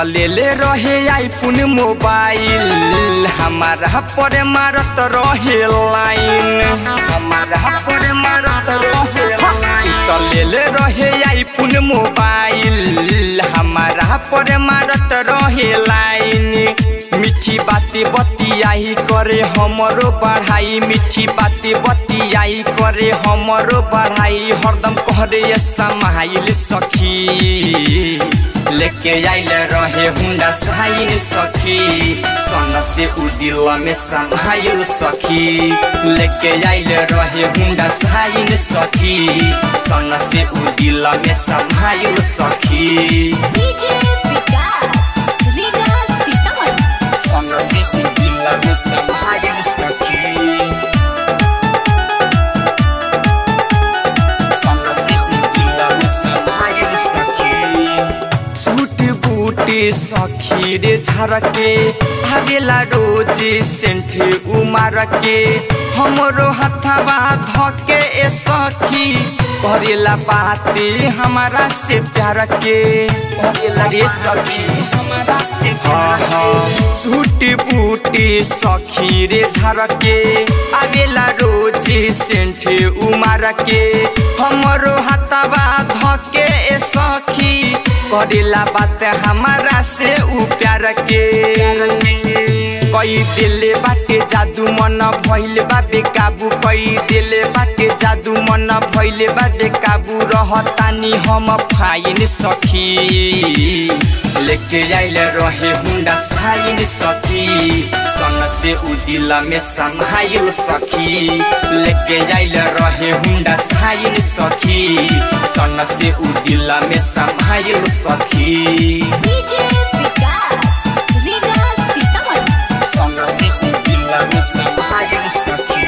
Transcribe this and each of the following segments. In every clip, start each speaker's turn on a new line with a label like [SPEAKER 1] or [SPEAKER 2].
[SPEAKER 1] लेले रहे iPhone mobile हमारा पर मारत रहे लाइन हमारा पर मारत रहे लाइन तो लेले रहे आईफोन मोबाइल हमारा पर मारत रहे लाइन मीठी बाती बतियाई करे हमरो बढ़ाई मीठी बाती बतियाई करे हमरो बढ़ाई हरदम कहरे समाइल सखी लेके आइल रहे हुंडा साइन सखी सन से उ दिल में समाइल सखी लेके आइल रहे हुंडा साइन सखी सन से उ दिल में समाइल सखी
[SPEAKER 2] डीजे विकास रीगा सीतामढ़ी
[SPEAKER 1] सन से उ दिल में समाइल सखी सन से उ दिल में समाइल सखी सूट बूटे सखी रे झरके आवेला रोज सेंठ उमार के हमरो हथवा धके ए सखी करेला बाते हमारा से प्यार के करेला रे सखी हमारा से प्यार के सूट बूटे सखी रे झरके आवेला रोज सेंठ उमार के हमरो हथवा धके ए सखी करेला बात हमारा से उ प्यार के कई दिले बाटे जादू मन भइल बा बेकाबू कई दिले बाटे जादू मन भइल बा बेकाबू रहतानी हम फाइन सखी लेके आइल रहे हुंडा साइन सखी सन से उ दिल में समाइल सखी लेके आइल रहे हुंडा साइन सखी सन से उ दिल में समाइल सखी
[SPEAKER 2] डीजे विकास रीगा सीतामढ़ी
[SPEAKER 1] सन से उ दिल में समाइल सखी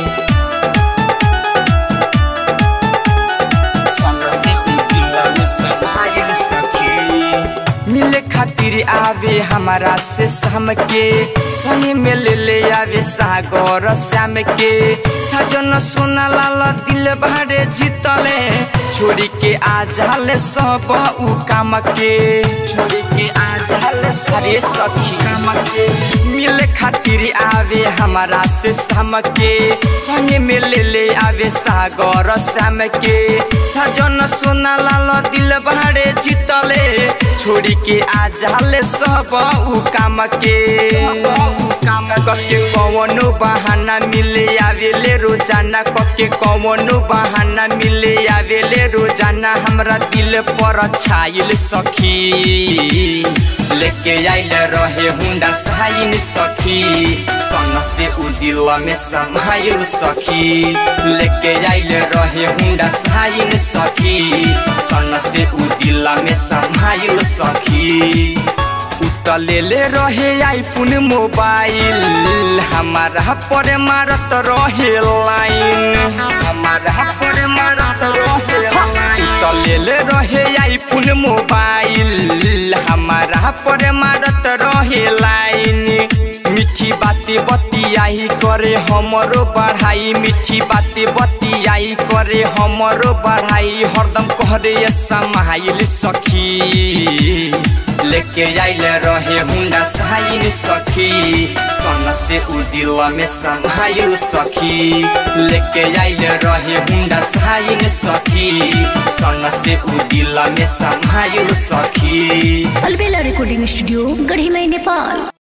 [SPEAKER 1] सन से उ दिल में समाइल सखी मिले खातिर आवे हमारा से शाम के संगे में ले ले आवे सागर श्याम के सजन सोना लाल दिल भरे जीतले छोड़ी के आ जाले सब उ काम के छोड़ी के आ जाले सारे सखी काम के मिले खातिर आवे हमारा से शाम के संगे में ले ले आवे सागर श्याम के सजन सोना लाल दिल भरे जीतले छोड़ी के आ जाले सब उ काम के काम कके कौनो बहाना मिले आवेले रोजाना कके कौनो बहाना मिले आवेले रोजाना हमरा दिल पर छाइल सखी लेके आइल रहे हुंडा साइन सखी सन से उ दिल में समाइल सखी लेके आइल रहे हुंडा साइन सखी सन से उ दिल में समाइल सखी उतलेले रहे आईफोन मोबाइल हमारा पर मारत रहे लाइन हमारा पर मारत रहे लाइन उतलेले रहे आईफोन मोबाइल हमारा पर मारत रहे लाइन मीठी बाती बतियाई करे हमरो बढ़ाई मीठी बाती बतियाई करे हमरो बढ़ाई हरदम कहरे समाइल सखी लेके आइल रहे हुंडा साइन सखी सन से उ दिल में समाइल सखी लेके आइल रहे हुंडा साइन सखी सन से उ दिल में समाइल सखी
[SPEAKER 3] अलबेला रिकॉर्डिंग स्टूडियो गढ़ी मई नेपाल